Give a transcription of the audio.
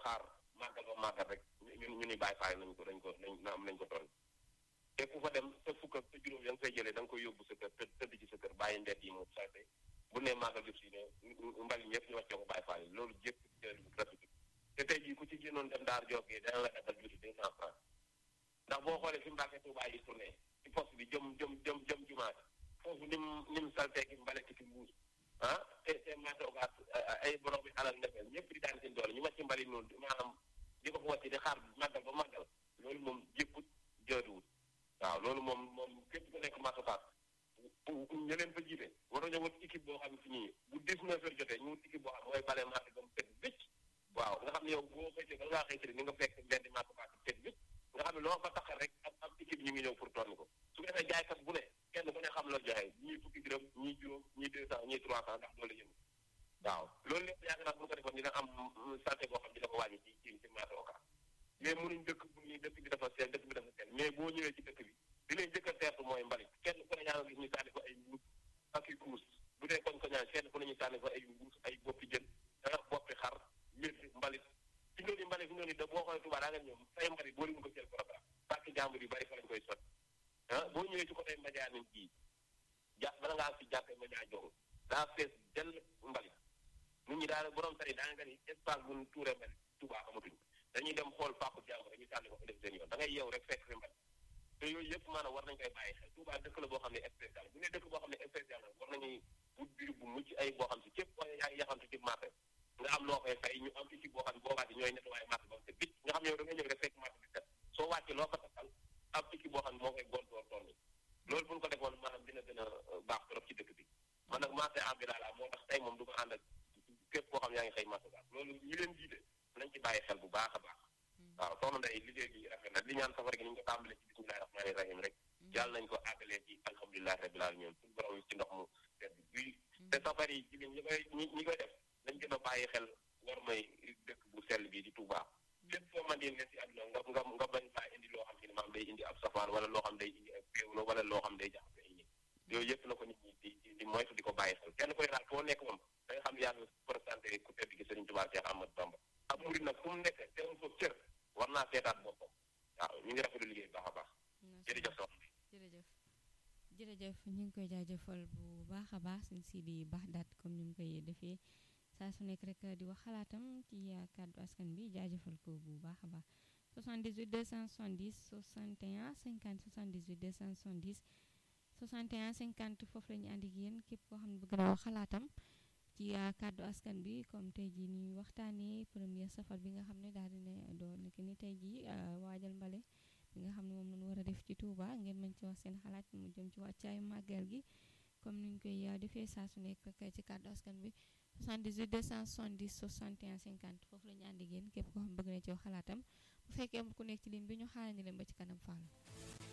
xaar màggal ba màggal rek ñu ñu ni bàyyi faay nañ ko dañ ko nañ na am nañ ko toll te ku fa dem te fukk ak te juróom ya nga fay jëlee da nga koy yóbbu sa kër të tëdd ci sa kër bàyyi mbedd yi mu salte bu ne màggal jëf si ne mbali ñëpp ñu wàccee ko bàyyi faay loolu jëpp rafetul te tey jii ku ci génnoon dem daar jógee dana la defal juuti deux cent francs ndax boo xoolee fi Mbàkke Tuubaa yi tourné ci poste bi jëm jëm jëm jëm jumaat foofu nim nim saltee ki mbale ki mbuus ah te te maatoogaat ay borom bi alal ndefeel ñëpp di daan seen doole ñu wàcc mbali noonu maanaam di ko fa wàcc di xaar màggal ba màggal loolu moom jëpput jooduwut waaw loolu moom moom képp ku nekk maatokaat ñu leen fa jiite waroon ñoo wut équipe boo xam ne fi ñii bu dix-neuf heures jotee ñu wut équipe boo xam mooy bale marché ba mu tëdd bëcc waaw nga xam ne yow boo xëytee ba ngaa xëytee ni nga fekk mbedd maatokaat tëdd bëcc nga xam ne loo fa taxal rek am am équipe ñu ngi ñëw pour tonni ko su ko defee jaaykat bu ne kenn ku ne xam la joxe ñii fukki dërëm ñii juróom ñii deux cent ñii trois cent ndax loolu yëngu waaw loolu lépp yaakaar naa bu ko defoon dina am santé boo xam dina ko wàññi ci ci ci marché Ocass mais mënuñ dëkk bu ñuy dëkk bi dafa seen dëkk bi dafa seen mais boo ñëwee ci dëkk bi di leen jëkk a teertu mooy mbalit kenn ku ne yaa nga gis ñu sànni ko ay mbuus ak i kuus bu dee koñ ko ñaan kenn ku ne ñu sànni ko ay mbuus ay boppi jën danga boppi xar mbir mbalit fi nga ni mbalit fi nga ni da boo xoolee Touba daa nga ñoom say mbalit boo leen ko jël programme parce que jàmbur yu bari fa lañ koy sot ah boo ñëwee ci côté Mbadiane nañ kii ja bala ngaa si jàppee Mbadiane jox daa fees dell mbalit nit ñi daal borom tari daa nga ni espace bu ñu tuuree mbalit Touba amatuñ dañuy dem xool fàqu jàmbur dañuy sànni ko fa def seen yoon da ngay yeew rek fekk fi mbalit te yooyu yëpp maanaam war nañ koy bàyyi xel Touba dëkk la boo xam ne spécial bu ne dëkk boo xam ne spécial la war nañuy wut biir bu mucc ay boo xam si képp koo yaa ngi yaxantu ci marché nga am loo koy fay ñu am équipe boo xam ne boo wàcc ñooy nettoyé marché ba te bit nga xam ne yow da nga ñëw rek fekk marché bi set soo wàccee loo ko taxal am équipe boo xam ne moo koy goon door tool loolu bu ñu ko defoon maanaam dina gën a baax trop ci dëkk bi man nag marché ambulant la moo tax tey moom du ma ànd ak képp koo xam yaa ngi xëy marché ba loolu ñi leen jiite nañ ci bàyyi xel bu baax a baax waaw soxna Ndeye liggéey bi rafet na li ñaan safar gi ni ñu ko tàmbalee ci bismillahi rahmaani rahim rek yàlla nañ ko àggalee ci alhamdulilahi rabbil alamin suñu borom ci ndox mu sedd guy te safar yi jigéen ñi koy ñi ñi koy def nañ gën a bàyyi xel war may dëkk bu sell bi di Touba fépp foo man di ne si àdduna nga nga nga bañ faa indi loo xam si ne maam day indi ab safaan wala loo xam day indi ak péewlo wala loo xam day jaxase ay nit yooyu yëpp na ko nit ñi di di moytu di ko bàyyi xel kenn koy daal foo nekk moom da nga xam ne yaa ngi présenté ku tedd gi Sëriñ Touba Cheikh Ahmadou Bamba ab murid nag fu mu nekk teewul foofu cër war naa seetaat boppam waaw ñu ngi rafetlu liggéey baax a baax jërëjëf soxna jërëjëf jërëjëf ñu ngi koy jaajëfal bu baax a baax suñ si di baax daat comme ni mu koy defee saa su nekk rek di wax xalaatam ci kàddu askan bi jaajëfal ko bu baax a baax 78 270 61 50 78 270 61 50 foofu la ñu ànd ak yéen képp koo xam ne bëgg na wax xalaatam ci kàddu askan bi comme tey jii ñuy waxtaanee premier safar bi nga xam ne daal dina doon nekk ni tey jii waajal mbale bi nga xam ne moom lañu war a def ci Touba ngeen mën ci wax seen xalaat mu jëm ci wàccaayu màggal gi comme ni ñu koy defee saa su nekk rek ci kàddu askan bi 78 270 61 50 foofu la ñu ànd ak yéen képp koo xam bëgg na ci wax xalaatam bu fekkee ku nekk ci ligne bi ñu xaarandi leen ba ci kanam Fallou.